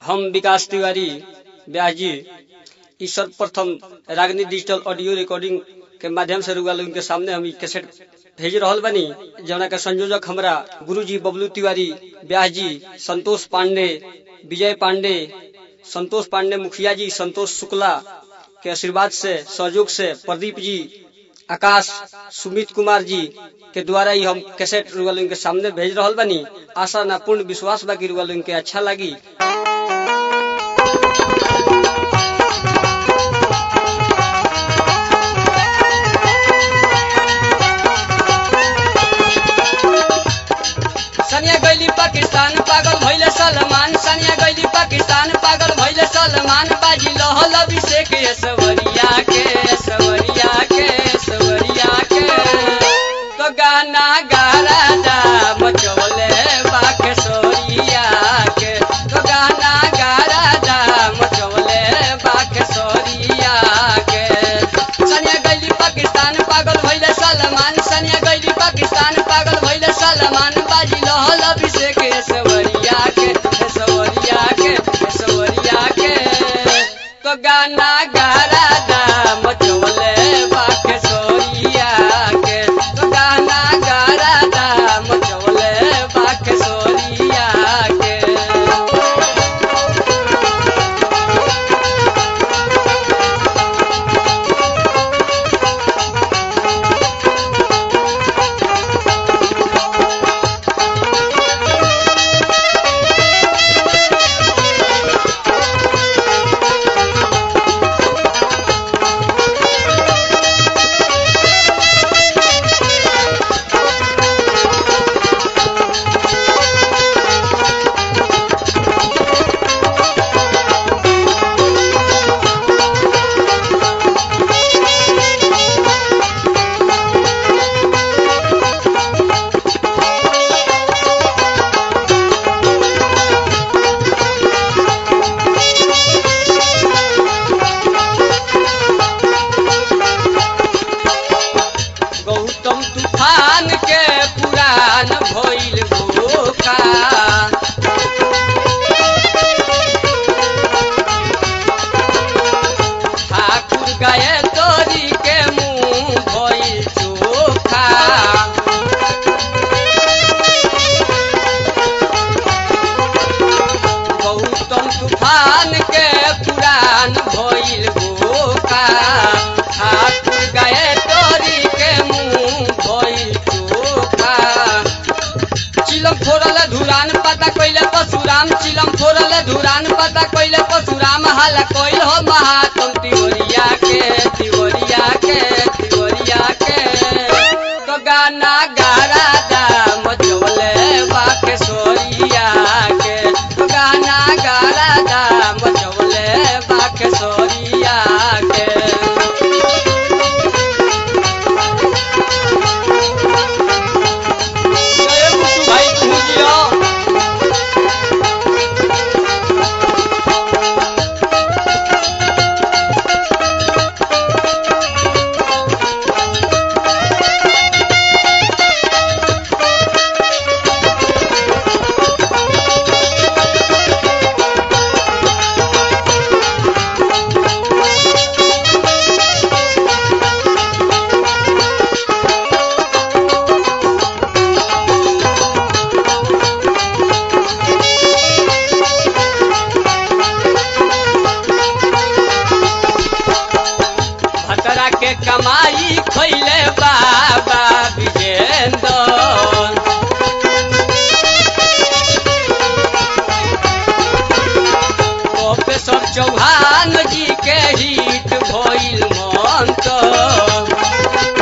हम विकास तिवारी व्यास जी ई सर्वप्रथम रागनी डिजिटल ऑडियो रिकॉर्डिंग के माध्यम से रुआ लोगन के सामने हम ई कैसेट भेज रहल बनी जौना के संयोजक हमरा गुरुजी बबलू तिवारी व्यास जी संतोष पांडे विजय पांडे संतोष पांडे मुखिया जी संतोष शुक्ला के आशीर्वाद से सहयोग से प्रदीप जी आकाश सुमित कुमार जी के द्वारा ही हम कैसेट रुआ लोगन के सामने भेज रहल बनी आशा ना पूर्ण विश्वास बा कि रुआ लोगन के अच्छा लगी सनिया गैली पाकिस्तान पागल भैले सलमान सनिया गैली पाकिस्तान पागल भैले सलमान बाजी लहल अभिषेक सवरिया के सवरिया के सवरिया के तो गाना गारा जा मचोले बाख सोरिया के तो गाना गारा जा मचोले बाख सोरिया के सनिया गैली पाकिस्तान पागल भैले सलमान सनिया गैली पाकिस्तान पागल भैले सलमान बाजी लहल अभिषेक सवरिया के सवरिया के सवरिया के तो गाना गारा दा मचोले बाख सोरिया के तो गाना गारा दा मचोले बाख सोरिया के गौतम तूफान के पुरान भइल भूखा ठाकुर गए तोरी के मुंह भइल चोखा गौतम तूफान के पुरान भइल भूखा ठाकुर गए तोरी के मुंह भइल चोखा चिलम फोड़ल धुरान पता कइले परशुराम चिलम फोड़ल धुरान पता कइले परशुराम हाल कइल हो महात्म तिवरिया के तिवरिया के तिवरिया के तो गाना गारा दा मचोले बाके सोरिया के तो गाना गारा दा मचोले बाके सोरिया के जय बुद्धू भाई तू जियो भतरा के कमाई खैले बाबा विजेंद्र प्रोफेसर चौहान जी के हिट भइल मंत्र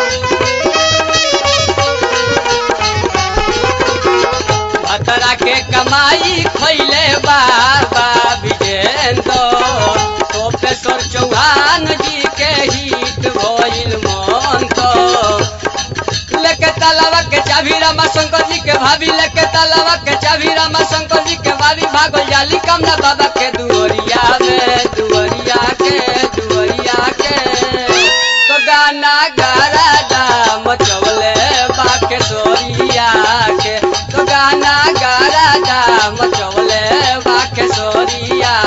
भतरा के कमाई खैले बाबा विजेंद्र प्रोफेसर चौहान जी के हिट भइल मंत्र लेके तालाबा के चाभी रामा शंकर जी के भाभी लेके तालाबा के चाभी रामा शंकर जी के भाभी भागल जाली कमला बाबा के दुवरिया में दुवरिया के दुवरिया के तो गाना गारा दा मचवले बाके सोरिया के तो गाना गारा दा मचवले बाके सोरिया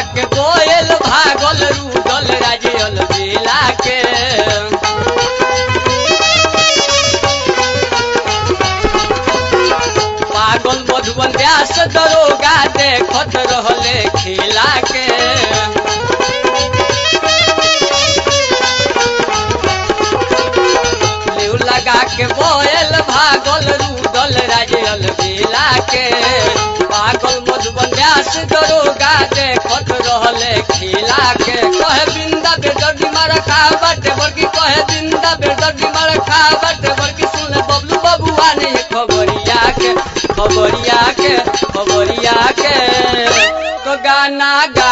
के कोयल भागल रूदल राजल बेला के पागल मधुबन व्यास दरोगा देखत रहले खेला के लेउ लगा के बोयल भागल रूदल राजल बेला के पागल मधुबन व्यास दरोगा देखत रहले खेला के कहे बिंदा बेदर्दी मारा खा बाटे बड़की कहे बिंदा बेदर्दी मारा खा बाटे बड़की सुन बबलू बबुआ ने खबरिया के खबरिया के खबरिया के तो गाना गा